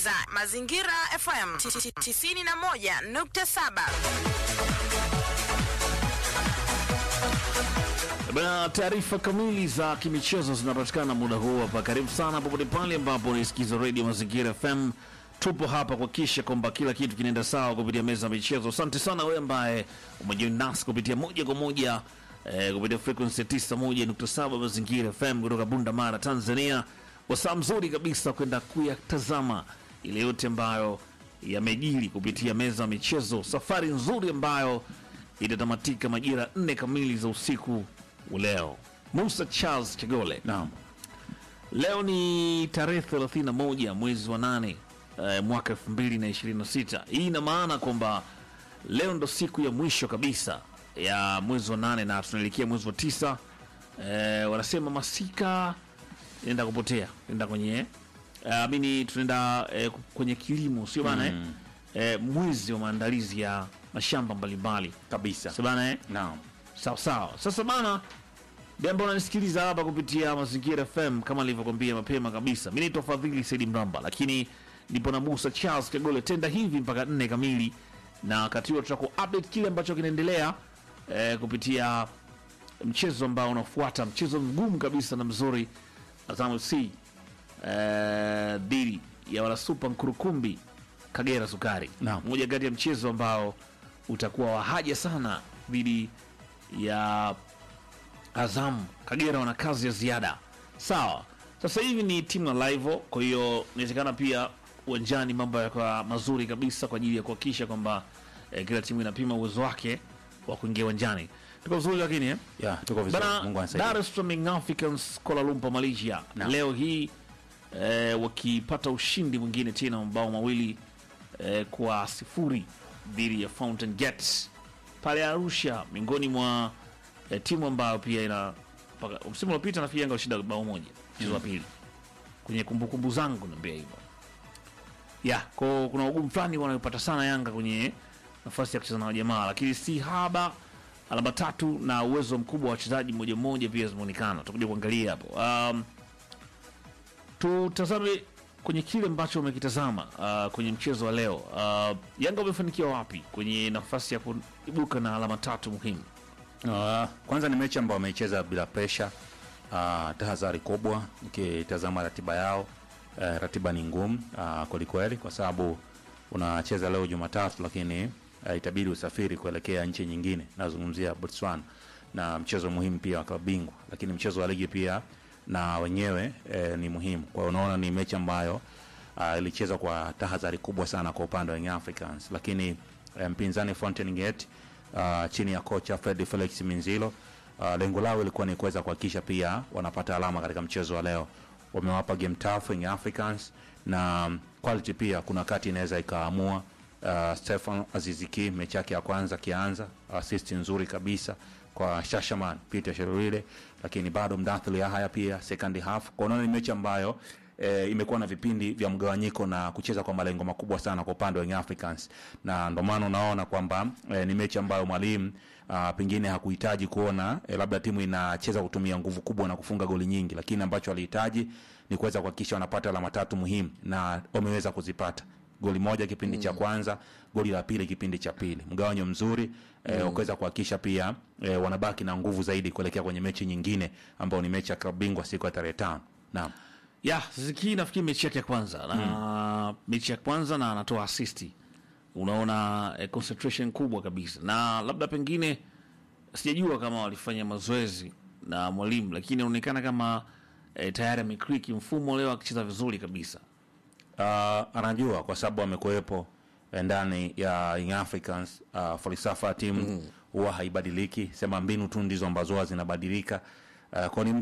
unasikiliza Mazingira FM 91.7. Bana, taarifa kamili za kimichezo zinapatikana muda huu hapa. Karibu sana popote pale ambapo unisikiza Radio Mazingira FM. Tupo hapa kuhakikisha kwamba kila kitu kinaenda sawa kupitia meza ya michezo. Asante sana wewe ambaye umejiunga nasi kupitia moja kwa moja eh, kupitia frequency ya 91.7 Mazingira FM kutoka Bunda Mara, Tanzania. Wasaa mzuri kabisa kwenda kuyatazama ile yote ambayo yamejiri kupitia meza ya michezo. Safari nzuri ambayo itatamatika majira nne kamili za usiku leo. Musa Charles Chagole. Naam. Leo ni tarehe 31 mwezi wa nane eh, mwaka 2026. Hii ina maana kwamba leo ndo siku ya mwisho kabisa ya mwezi wa nane na tunaelekea mwezi wa tisa. Eh, wanasema masika inaenda kupotea, inaenda kwenye eh, amini tunaenda eh, kwenye kilimo, sio bana eh? Eh, mwezi wa maandalizi ya mashamba mbalimbali, Kabisa. sio bana eh? Naam. Sawa sawa. Sasa bana, jambo unanisikiliza hapa kupitia Mazingira FM kama nilivyokwambia mapema kabisa. Mimi naitwa Fadhili Saidi Mramba, lakini nipo na Musa Charles Kagole tenda hivi mpaka nne kamili, na wakati huo tutaku update kile ambacho kinaendelea eh, kupitia mchezo ambao unafuata, mchezo mgumu kabisa na mzuri Azam FC eh, dhidi ya wana Super Nkurukumbi Kagera Sukari, Naam. moja kati ya mchezo ambao utakuwa wa haja sana dhidi ya Azam. Kagera wana kazi ya ziada. Sawa, sasa hivi ni timu na live, kwa hiyo inawezekana pia uwanjani mambo yakawa mazuri kabisa kwa ajili ya kuhakikisha kwamba eh, kila timu inapima uwezo wake wa kuingia uwanjani. Tuko vizuri lakini eh? Ya, tuko vizuri. Bana, Mungu Dar anasaidia. es Salaam Young Africans Kuala Lumpur Malaysia Naam. leo hii eh, wakipata ushindi mwingine tena mabao mawili eh, kwa sifuri dhidi ya Fountain Gates pale Arusha, miongoni mwa eh, timu ambayo pia ina mpaka msimu uliopita nafikiri Yanga alishinda bao moja mchezo wa pili kwenye kumbukumbu zangu naambia hivyo ya ko kuna ugumu fulani wanayopata sana Yanga kwenye nafasi ya kucheza na wajamaa, lakini si haba alama tatu na uwezo mkubwa wa wachezaji mmoja mmoja pia zimeonekana. Tutakuja kuangalia hapo. Um, tutazame kwenye kile ambacho umekitazama uh, kwenye mchezo wa leo. Uh, Yanga wamefanikiwa wapi kwenye nafasi ya kuibuka na alama tatu muhimu? Uh, kwanza ni mechi ambayo wameicheza bila presha. Uh, tahadhari kubwa ukitazama ratiba yao. Uh, ratiba ni ngumu uh, kwelikweli kwa sababu unacheza leo Jumatatu, lakini uh, itabidi usafiri kuelekea nchi nyingine, nazungumzia Botswana, na mchezo muhimu pia wa klabu bingwa, lakini mchezo wa ligi pia na wenyewe eh, ni muhimu. Kwa hiyo unaona ni mechi ambayo uh, ilichezwa kwa tahadhari kubwa sana kwa upande wa Young Africans, lakini eh, mpinzani Fountain Gate uh, chini ya kocha Fred Felix Minzilo uh, lengo lao ilikuwa ni kuweza kuhakikisha pia wanapata alama katika mchezo wa leo. Wamewapa game tough Young Africans na um, quality pia kuna wakati inaweza ikaamua. Uh, Stefan Aziziki mechi yake ya kwanza akianza assist nzuri kabisa kwa Shashaman Peter Sherwile, lakini bado Mdathili Yahaya pia second half. Kwa unaona ni mechi ambayo e, imekuwa na vipindi vya mgawanyiko na kucheza kwa malengo makubwa sana kwa upande wa Young Africans, na ndio maana unaona kwamba e, ni mechi ambayo mwalimu ah, pengine hakuhitaji kuona e, labda timu inacheza kutumia nguvu kubwa na kufunga goli nyingi, lakini ambacho alihitaji ni kuweza kuhakikisha wanapata alama tatu muhimu na wameweza kuzipata goli moja kipindi cha kwanza, goli la pili kipindi cha pili, mgawanyo mzuri eh, wakaweza kuhakikisha pia eh, wanabaki na nguvu zaidi kuelekea kwenye mechi nyingine ambayo ni mechi ya klabu bingwa siku ya tarehe tano. Naam. ya Ziki nafikiri mechi yake ya kwanza na mechi ya kwanza na anatoa asisti, unaona eh, concentration kubwa kabisa, na labda pengine sijajua kama walifanya mazoezi na mwalimu, lakini inaonekana kama eh, tayari amekriki mfumo leo akicheza vizuri kabisa. Uh, anajua kwa sababu amekuwepo eh, ndani ya Young Africans. Uh, falsafa ya timu huwa haibadiliki, sema mbinu tu ndizo ambazo huwa zinabadilika. Uh, kwa ni